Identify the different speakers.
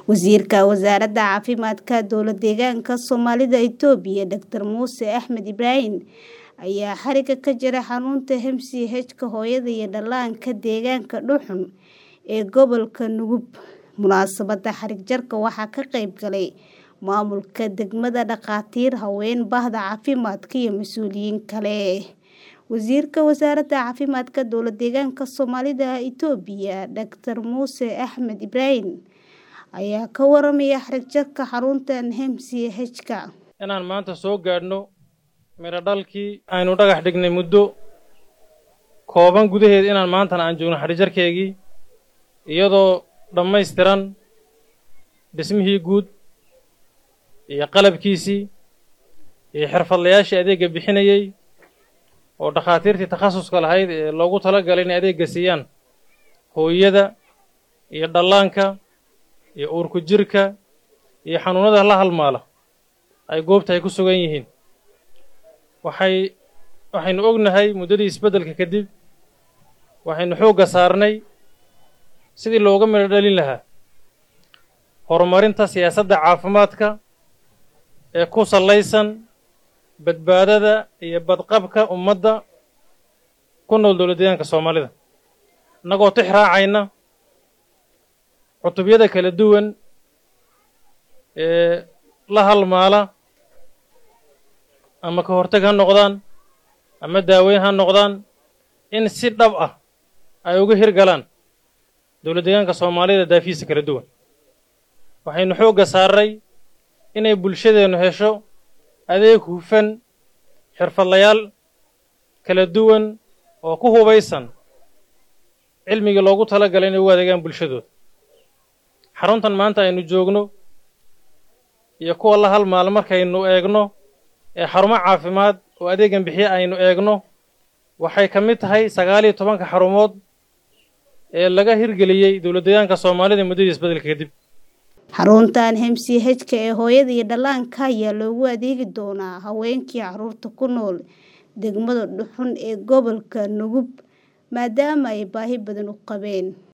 Speaker 1: Wasiirka Wasaaradda Caafimaadka Dowlad-deegaanka Soomaalida Itoobiya Dr. Muuse Axmed Ibraahin ayaa xariga ka jaray xarunta MCH-ka hooyada iyo dhallaanka deegaanka Dhuxul ee gobolka Nugub. Munaasabadda xarig jarka waxaa ka qayb galay maamulka degmada, dhakhaatiir, haween, bahda caafimaadka iyo mas'uuliyiin kale. Wasiirka Wasaaradda Caafimaadka Dowlad-deegaanka Soomaalida Itoobiya Dr. Muuse Axmed Ibraahin ayaa ka waramaya xarig jarka xaruntan MCH-ka.
Speaker 2: inaan maanta soo gaadhno midho dhalkii aynu dhagax dhignay muddo kooban gudaheed inaan maantana aan joogno xarig jarkeegii iyadoo dhammaystiran dhismihii guud iyo qalabkiisii iyo xirfadlayaashii adeegga bixinayey oo dhakhaatiirtii takhasuska lahayd ee loogu talagalay inay adeegga siiyaan hooyada iyo dhallaanka iyo uurku jirka iyo xanuunada la halmaala ay goobta ay ku sugan yihiin waxay waxaynu ognahay muddadii isbeddelka kadib waxaynu xoogga saarnay sidii looga midho dhalin lahaa horumarinta siyaasadda caafimaadka ee ku sallaysan badbaadada iyo badqabka ummadda ku nool dowlad-deegaanka soomaalida innagoo tix raacayna cutubyada kala duwan ee la halmaala ama ka hortag ha noqdaan ama daaweyn ha noqdaan in si dhab ah ay uga hirgalaan dowlad-deegaanka soomaalida daafihiisa kala duwan waxaynu xoogga saarray inay bulshadeennu hesho adeeg hufan xirfadlayaal kala duwan oo ku hubaysan cilmigii loogu tala galay inay ugu adeegaan bulshadooda xaruntan maanta aynu joogno iyo kuwa la halmaal markaynu eegno ee xarumo caafimaad oo adeegan bixiye aynu eegno waxay ka mid tahay sagaal iyo tobanka xarumood ee laga hirgeliyey dowlad-deegaanka soomaalida muddadii isbeddelka kadib
Speaker 1: xaruntan MCH-ka ee hooyada iyo dhallaanka ayaa loogu adeegi doonaa haweenkii carruurta ku nool degmada Dhuxul ee gobolka Nugub maadaama ay baahi badan u qabeen